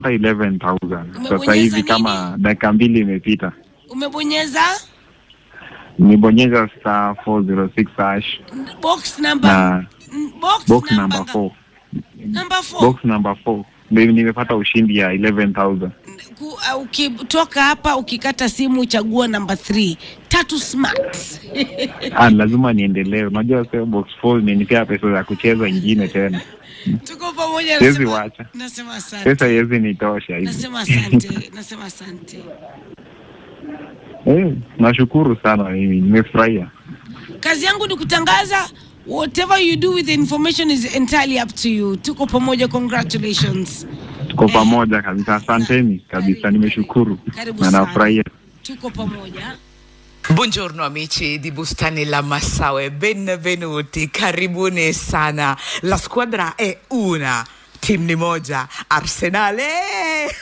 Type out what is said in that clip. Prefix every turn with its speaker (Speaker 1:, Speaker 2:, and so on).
Speaker 1: 11,000 sasa
Speaker 2: Umebonyeza
Speaker 1: hivi
Speaker 2: nini?
Speaker 1: kama dakika mbili imepita.
Speaker 2: Umebonyeza
Speaker 1: Nimebonyeza star 406 hash
Speaker 2: box number
Speaker 1: na
Speaker 2: n- box,
Speaker 1: box
Speaker 2: number
Speaker 1: number
Speaker 2: ga-
Speaker 1: 4
Speaker 2: number 4
Speaker 1: box number 4 ndio nimepata ushindi ya 11,000
Speaker 2: Ku- uh, ukitoka hapa ukikata simu chagua namba 3 tatu smart
Speaker 1: ah, lazima niendelee. Unajua sasa box 4 imenipea pesa za kucheza ingine tena,
Speaker 2: tuko pamoja
Speaker 1: siwezi
Speaker 2: nasema,
Speaker 1: wacha
Speaker 2: nasema asante
Speaker 1: pesa iwezi nitosha hivi.
Speaker 2: nasema asante nasema asante
Speaker 1: Eh, nashukuru sana mimi, nimefurahia.
Speaker 2: kazi yangu ni kutangaza whatever you do with the information is entirely up to you tuko pamoja congratulations
Speaker 1: Tuko pamoja kabisa, asanteni kabisa, nimeshukuru
Speaker 2: Karibu
Speaker 1: na
Speaker 2: sana.
Speaker 1: nafurahia.
Speaker 2: tuko pamoja
Speaker 3: Buongiorno amici di Bustani La Massaue, benvenuti, karibuni sana. La squadra è una, team ni moja, Arsenale.